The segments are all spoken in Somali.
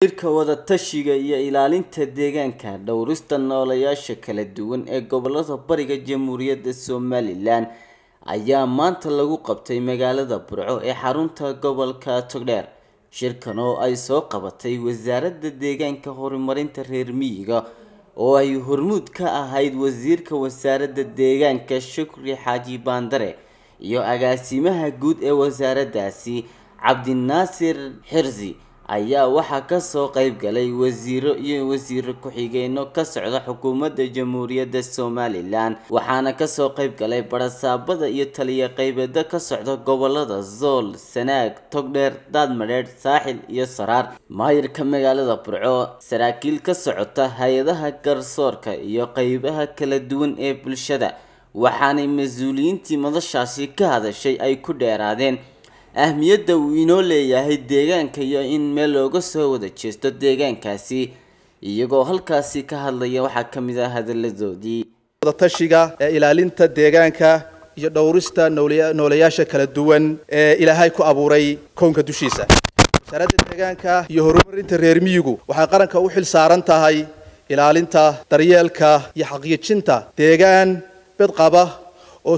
shirka wadatashiga iyo ilaalinta deegaanka dhowrista noolayaasha kala duwan ee gobolada bariga jamhuuriyadda somalilan ayaa maanta lagu qabtay magaalada burco ee xarunta gobolka togdheer shirkan oo ay soo qabatay wasaaradda deegaanka horumarinta reer miyiga oo ay hormuud ka ahayd wasiirka wasaaradda deegaanka shukri xaaji baandare iyo agaasimaha guud ee wasaaraddaasi cabdinaasir xirsi ayaa waxaa kasoo qeyb galay wasiiro iyo wasiiro ku-xigeenno ka socda xukuumadda jamhuuriyadda somalilan waxaana kasoo qeyb galay barasaabada iyo taliya qeybeeda ka socda gobolada zool sanaag togdheer daadmadheedh saaxil iyo saraar maayirka magaalada burco saraakiil ka socota hay-adaha garsoorka iyo qeybaha kala duwan ee bulshada waxaanay mas-uuliyiintii madashaasi ka hadashay ay ku dheeraadeen ahmiyadda uu inoo leeyahay deegaanka iyo in meel looga soo wada jeesto deegaankaasi iyagoo halkaasi ka hadlaya waxaa ka mid ah hadaladoodii wadatashiga ee ilaalinta deegaanka iyo dhowrista noolayaasha kala duwan ee ilaahay ku abuuray kownka dushiisa wasaaradda deegaanka iyo horumarinta reer miyigu waxay qaranka u xil saaran tahay ilaalinta daryeelka iyo xaqiijinta deegaan bedqaba oo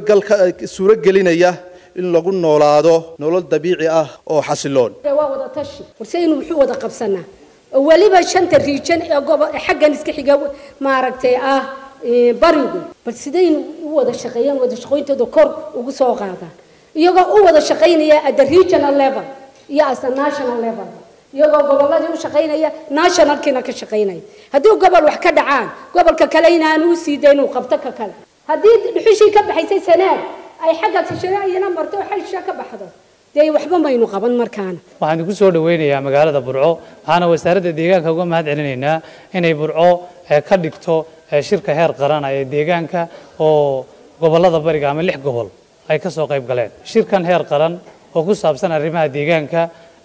suuro gelinaya in lagu noolaado nolol dabiici ah oo xasiloon waa wada tashi warse inuu wuxuu wada qabsanaa oo weliba shanta riijan ee gobo xaggan iska xiga maaragtay ah barigu bal sidaynu u wada shaqeeyaan wada shaqooyintooda kor ugu soo qaadaan iyagoo u wada shaqaynaya at the regional level iyo as a national level iyagoo gobolladii u shaqaynaya nationalkiina ka shaqaynaya haddii gobol wax ka dhacaan gobolka kale inaanu u sii dayn uu qabto ka kale haddii dhuxushii ka baxaysay sanaag ay xagga tashanaayana marto xaysha ka baxdo dee waxba maynu qaban markaana waxaan idinku soo dhaweynayaa magaalada burco waxaana wasaaradda deegaanka uga mahad celinaynaa inay burco ka dhigto shirka heer qarana ee deegaanka oo gobolada bariga ama lix gobol ay ka soo qayb galeen shirkan heer qaran oo ku saabsan arrimaha deegaanka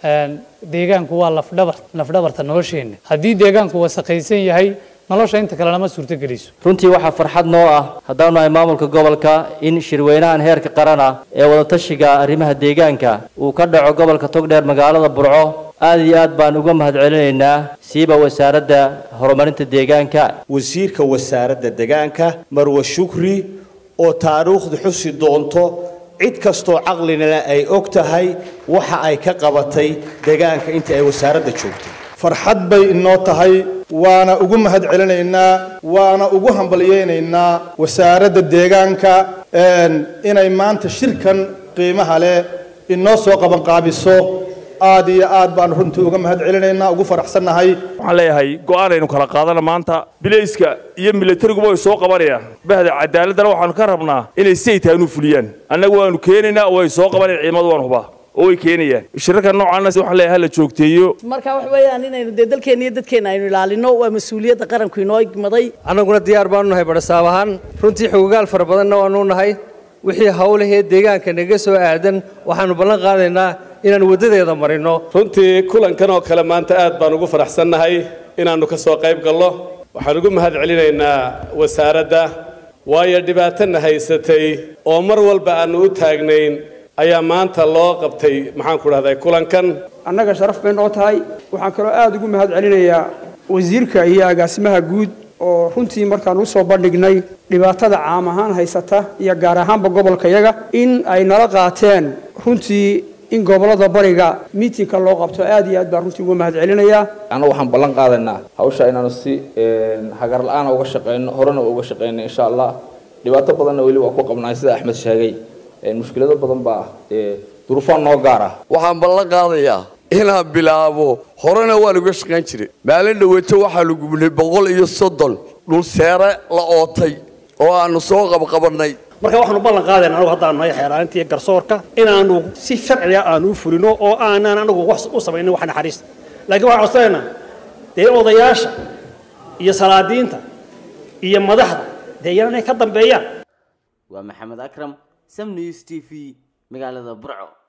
deegaanku waa lafdhabar lafdhabarta nolosheenna haddii deegaanku wasaqaysan yahay nolosha inta kalena ma suurtogeliso runtii waxaa farxad noo ah haddaanu nahay maamulka gobolka in shirweynahan heerka qaran ah ee wadatashiga arrimaha deegaanka uu ka dhaco gobolka togdheer magaalada burco aad iyo aad baan uga mahad celinaynaa siiba wasaaradda horumarinta deegaanka wasiirka wasaaradda deegaanka marwe shukri oo taariikhdu xusi doonto cid kastoo caqlinana ay og tahay waxa ay ka qabatay deegaanka intii ay wasaaradda joogtay farxad bay inoo tahay waana ugu mahad celinaynaa waana ugu hambalyaynaynaa wasaaradda deegaanka inay maanta shirkan qiimaha leh inoo soo qabanqaabiso aad iyo aad baan runtii uga mahad celinaynaa ugu faraxsannahay waxaan leeyahay go-aanaynu kala qaadana maanta bilayska iyo milatariguba way soo qabanayaan bahda cadaaladdana waxaanu ka rabnaa inay saytaanu fuliyaan annagu waanu keenaynaa way soo qabanayaan ciidamadu waan hubaa oo way keenayaan shirarka noocaana waxaan leeyahay hala joogteeyo marka wax weeyaan inaynu dee dalkeenna iyo dadkeenna aynu ilaalino waa mas-uuliyadda qaranku inoo igmaday annaguna diyaar baanu nahay badhasaab ahaan runtii xogogaal fara badanna waanu nahay wixii hawlahee deegaanka naga soo aadan waxaanu ballan qaadaynaa inaan waddadeeda marino runtii kulankan oo kale maanta aad baan ugu faraxsannahay inaannu ka soo qayb gallo waxaan ugu mahad celinaynaa wasaaradda waayo dhibaatana haysatay oo mar walba aannu u taagnayn ayaa maanta loo qabtay maxaanku dhahday kulankan annaga sharaf bay noo tahay waxaan kaloo aada ugu mahad celinayaa wasiirka iyo agaasimaha guud oo runtii markaan usoo bandhignay dhibaatada caam ahaan haysata iyo gaar ahaanba gobolka yaga in ay nala qaateen runtii in gobolada bariga miitinka loo qabto aad iyo aad baan runtii uga mahad celinayaa anna waxaan ballan qaadaynaa hawsha inaanu si hagar la-aana uga shaqayno horena uga shaqayno insha allah dhibaato badanna weli waa ku qabnaay sida axmed sheegay mushkilado badan baa duruufaan noo gaar ah waxaan ballan qaadayaa inaan bilaabo horena waan uga shaqayn jiray maalin dhaweeto waxaa la gubnay boqol iyo soddon dhul seere la ootay oo aanu soo qabqabannay marka waxaanu ballan qaadayna anagu haddaan nahay xeelaalinta iyo garsoorka inaanu si sharciga aanu u fulino oo aanan anagu wax u samaynin wax naxariista laakiin waxaan codsanaynaa dee odayaasha iyo salaadiinta iyo madaxda dee iyana inay ka dambeeyaan waa maxamed akram sam news t v magaalada burco